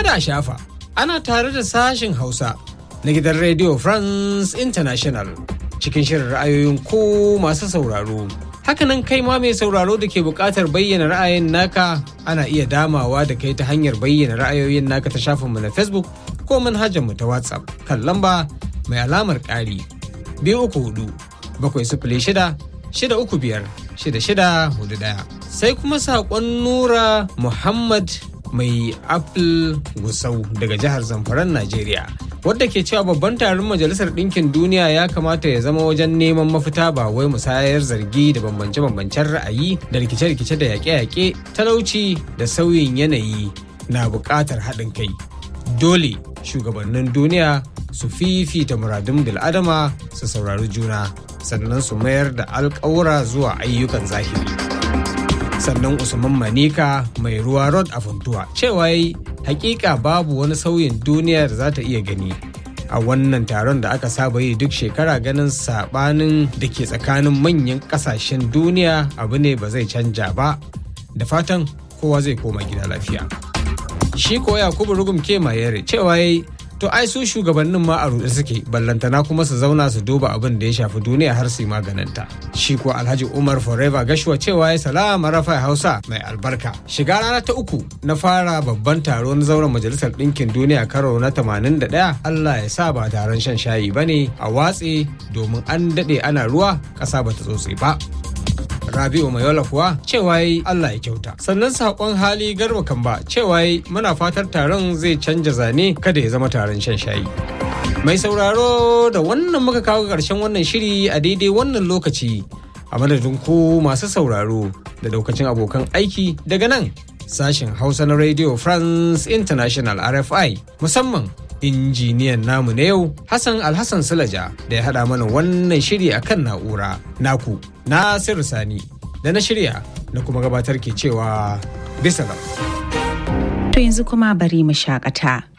kada a shafa ana tare da sashen hausa na gidan radio france international cikin shirin ra'ayoyin ko masu sauraro hakanan kai ma mai sauraro da ke buƙatar bayyana ra'ayin naka ana iya damawa da kai ta hanyar bayyana ra'ayoyin naka ta shafinmu na facebook ko manhajarmu ta whatsapp kan lamba mai alamar ƙari biyu uku hudu bakwai sifili shida shida uku biyar shida shida hudu ɗaya sai kuma saƙon nura muhammad mai apple gusau daga jihar zamfaran najeriya wadda ke cewa babban taron majalisar ɗinkin duniya ya kamata ya zama wajen neman mafita ba wai musayar zargi da bambance-bambancen ra'ayi da rikice-rikice da yaƙe-yaƙe talauci da sauyin yanayi na buƙatar haɗin kai dole shugabannin duniya su fifita muradun bil'adama su saurari juna sannan su mayar da alƙawura zuwa ayyukan zahiri sannan usman manika mai ruwa rod a funtuwa cewa yi hakika babu wani sauyin duniya da za ta iya gani a wannan taron da aka saba yi duk shekara ganin sabanin da ke tsakanin manyan kasashen duniya abu ne ba zai canja ba da fatan kowa zai koma gida lafiya shi ko yakubu rugum ke mayere cewa yi to ai su shugabannin ma a ruɗe suke ballantana kuma su zauna su duba abin da ya shafi duniya har su yi maganinta shi ko alhaji umar forever gashuwa cewa ya salama rafa hausa mai albarka shiga rana ta uku na fara babban taro na zauren majalisar ɗinkin duniya karo na 81 allah ya sa ba taron shan shayi ba ne a watse domin an daɗe ana ruwa ƙasa ba ta tsotse ba Rabi'u Mayola kuwa cewa yi Allah ya kyauta. Sannan saƙon hali garba kamba cewa yi muna fatar taron zai canja zane kada ya zama taron shan shayi. Mai sauraro da wannan muka kawo ƙarshen wannan shiri a daidai wannan lokaci a madadin ku masu sauraro da daukacin abokan aiki daga nan sashen Hausa na Radio France International RFI musamman injiniyan namu na yau Hassan Alhassan Sulaja da ya haɗa mana wannan shiri akan na'ura naku Nasiru Sani da na shirya na kuma gabatar ke cewa bisa To yanzu kuma bari mu shakata.